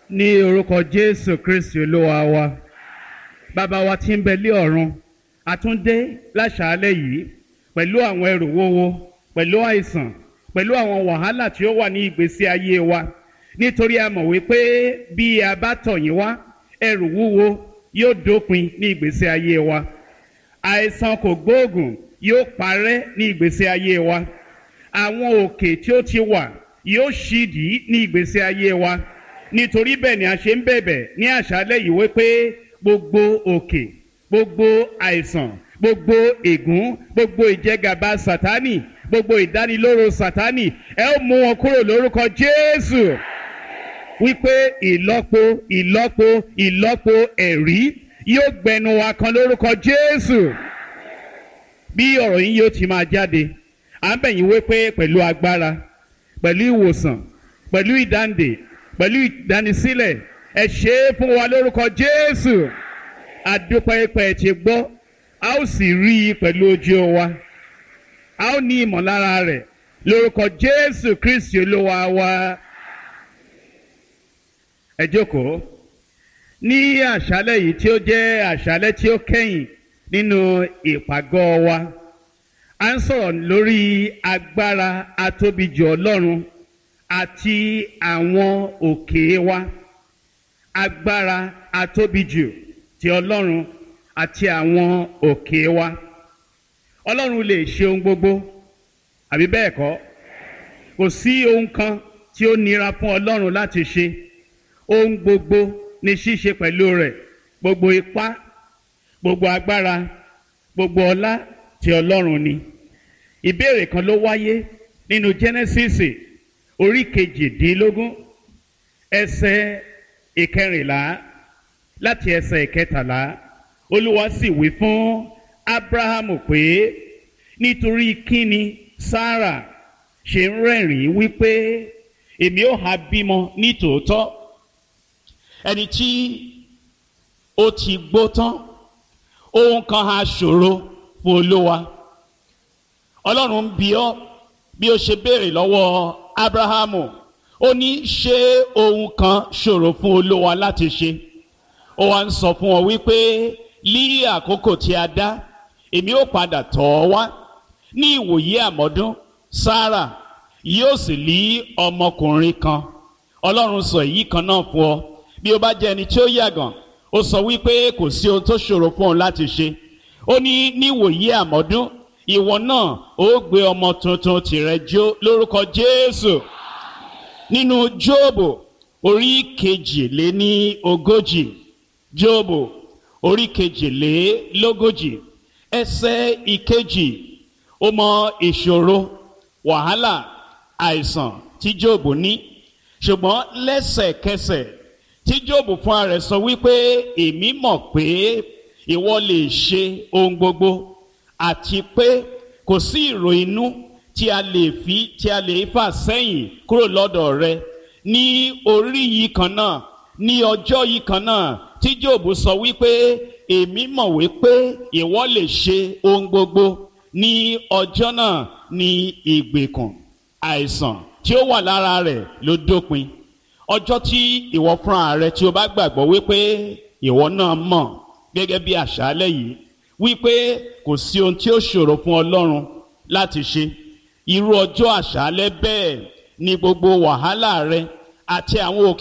ní orúkọ jésù kristi olúwa wa bàbá wa tí ń bẹ lé ọ̀run àtúndé láṣàálẹ̀ yìí pẹ̀lú àwọn ẹrù wúwo pẹ̀lú àìsàn pẹ̀lú àwọn wàhálà tí ó wà ní ìgbésí ayé wa nítorí a mọ̀ wípé bí a bá tọ̀ yín wá ẹrù wúwo yóò dópin ní ìgbésí ayé wa àìsàn kò gbóògùn yóò parẹ́ ní ìgbésí ayé wa àwọn òkè tí ó ti wà yóò ṣídìí ní ìgbésí ayé wa nítorí bẹ́ẹ̀ ni a ṣe ń bẹ̀bẹ̀ ní àṣálẹ̀ yìí wípé gbogbo òkè gbogbo àìsàn gbogbo ègún gbogbo ìjẹgàba sátánì gbogbo ìdánilóró sátánì ẹ ó mú wọn kúrò lórúkọ jésù wípé ìlọ́po ìlọ́po ìlọ́po ẹ̀rí yóò gbẹnu wa kan lórúkọ jésù bí ọ̀rọ̀ yín yóò ti máa jáde à ń bẹ̀yìn wípé pẹ̀lú agbára pẹ̀lú ìwòsàn pẹ̀lú ìdáǹdè pẹ̀lú ìdánisílẹ̀ ẹ ṣe é fún wa lórúkọ jésù àdúpẹ́pẹ́ ti gbọ́ a ó sì rí i pẹ̀lú ojú wa a ó ní ìmọ̀lára rẹ̀ lórúkọ jésù kristi olúwa wa ẹ jókòó ní àṣálẹ̀ yìí tí ó jẹ́ àṣálẹ̀ tí ó kẹ́yìn nínú ìpàgọ́ wa a ń sọ̀rọ̀ lórí agbára atóbijù ọlọ́run àti àwọn òkè wa agbára atóbijù ti ọlọ́run àti àwọn òkè wa ọlọ́run lè ṣe ohun gbogbo àbí bẹ́ẹ̀ kọ́ kò sí ohun kan tí ó nira fún ọlọ́run láti ṣe ohun gbogbo ní ṣíṣe pẹ̀lú rẹ̀ gbogbo ipá gbogbo agbára gbogbo ọlá ti ọlọ́run ni ìbéèrè kan ló wáyé nínú Genesis orí kejìdínlógún ẹsẹ̀ ìkẹrìnlá láti ẹsẹ̀ ìkẹtàlá olúwa sì wí fún abrahamu pé nítorí kíni sarah ṣe ń rẹ́rìn-ín wípé èmi ò ha bímọ ní tòótọ́ ẹni tí ó ti gbó tán ohun kan ha ṣòro fún olúwa ọlọ́run ń bi ọ́ bí ó ṣe béèrè lọ́wọ́ abrahamu ó ní ṣé ohun kan ṣòro fún olúwa láti ṣe ó wá ń sọ fún ọ wípé lí àkókò tí a dá èmi ó padà tọ̀ ọ́ wá ní ìwòye àmọ́dún sarah yóò sì lí ọmọkùnrin kan ọlọ́run sọ èyí kan náà fún ọ bí ó bá jẹ́ ẹni tí ó yàgàn ó sọ wípé kò sí ohun tó ṣòro fún òun láti ṣe ó ní níwòye àmọ́dún ìwọ náà ó gbé ọmọ tuntun tìrẹ jó lórúkọ jésù nínú jóòbù orí kejìléní ogójì jóòbù orí kejìlélógójì ẹsẹ̀ ìkejì ó mọ ìṣòro wàhálà àìsàn tí jóòbù ní ṣùgbọ́n lẹ́sẹ̀kẹsẹ̀ tí jóòbù fúnra rẹ̀ sọ wípé èmi mọ̀ pé ìwọ lè ṣe ohun gbogbo àti pé kò sí ìrò inú tí a lè fi tí a lè fà sẹ́yìn kúrò lọ́dọ̀ rẹ ní orí yìí kan náà ní ọjọ́ yìí kan náà tí jóòbù sọ wípé èmi mọ̀ wípé ìwọ lè ṣe ohun gbogbo ní ọjọ́ náà ní ìgbèkùn àìsàn tí ó wà lára rẹ̀ ló dópin ọjọ́ tí ìwọ fúnra rẹ tí o bá gbàgbọ́ wípé ìwọ náà mọ̀ gẹ́gẹ́ bí àṣálẹ́ yìí wípé kò sí ohun tí ó ṣòro fún ọlọ́run láti ṣe irú ọjọ́ àṣálẹ́ bẹ́ẹ̀ ni gbogbo wàhálà rẹ àti àwọn òkè